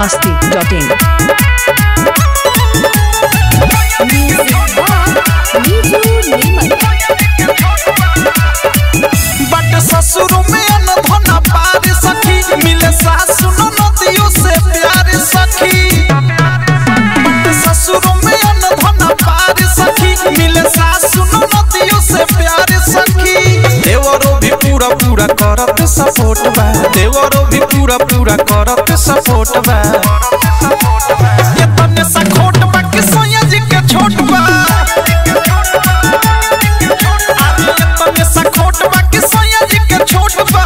masti.in. बट ससुर में अनधन पार सखी मिले सासु नदियों से प्यार सखी बट ससुर में अनधन पार सखी मिले सासु नदियों से प्यार सखी देवरो भी पूरा पूरा करत सपोर्ट बा देवरो भी पूरा पूरा करत सपोर्ट बा ये तने सा खोट बा कि सोया जी के छोट बा आगे ये तने सा खोट बा कि सोया जी के छोट बा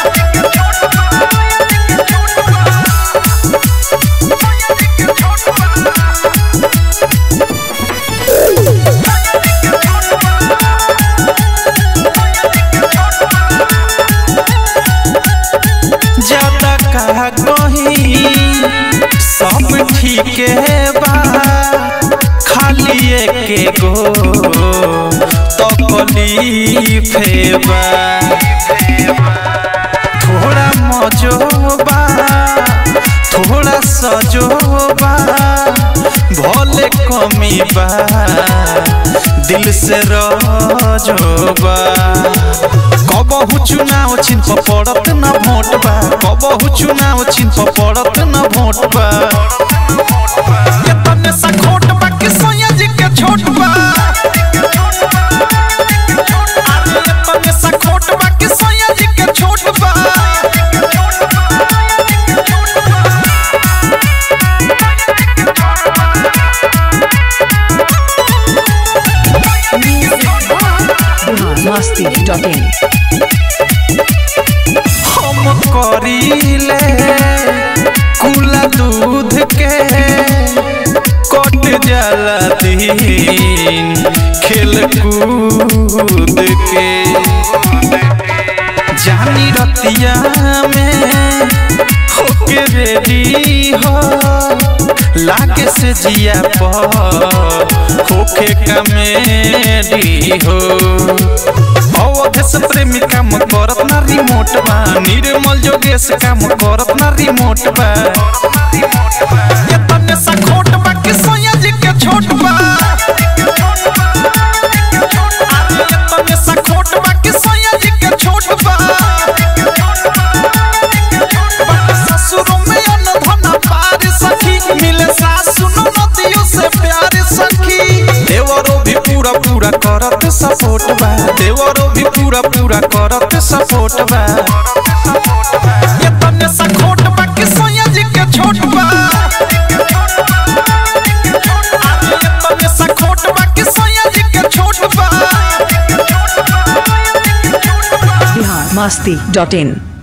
ज्यादा कहा कही सब ठीक बा खाली एक गो तकलीफ बा थोड़ा मजोबा थोड़ा सजोबा भले कमी बा दिल से रजोबा कबहु चुनाव चिन्ह पड़त न भोट बा कबहु चुनाव चिन्ह पड़त न भोट बा ये तने सा खोट बा कि सोया जी के छोट बा आगे ये तने सा खोट बा कि सोया जी के छोट बा masti.in. हम करीले कुला दूध के कट जाला दिन खेल कूद के जानी रतिया में होके रेडी हो लागे से जिया पर होके कमेडी हो अवधेश प्रेमी काम करत ना रिमोट बा निर्मल जोगेश काम करत ना रिमोट बा ये तने सा खोट बा कि सोया जी के छोट बा आगे ये तने सा खोट बा कि सोया जी के छोट बा बट ससुर में अनधन पार सखी मिले सासु नदियों से प्यार सखी देवरो भी पूरा पूरा करत सपोर्ट बा देवरो भी पूरा पूरा करत सपोर्ट बा ये तने सा खोट बा कि सोया जी के छोट बा आगे ये तने सा खोट बा कि सोया जी के छोट बा masti.in.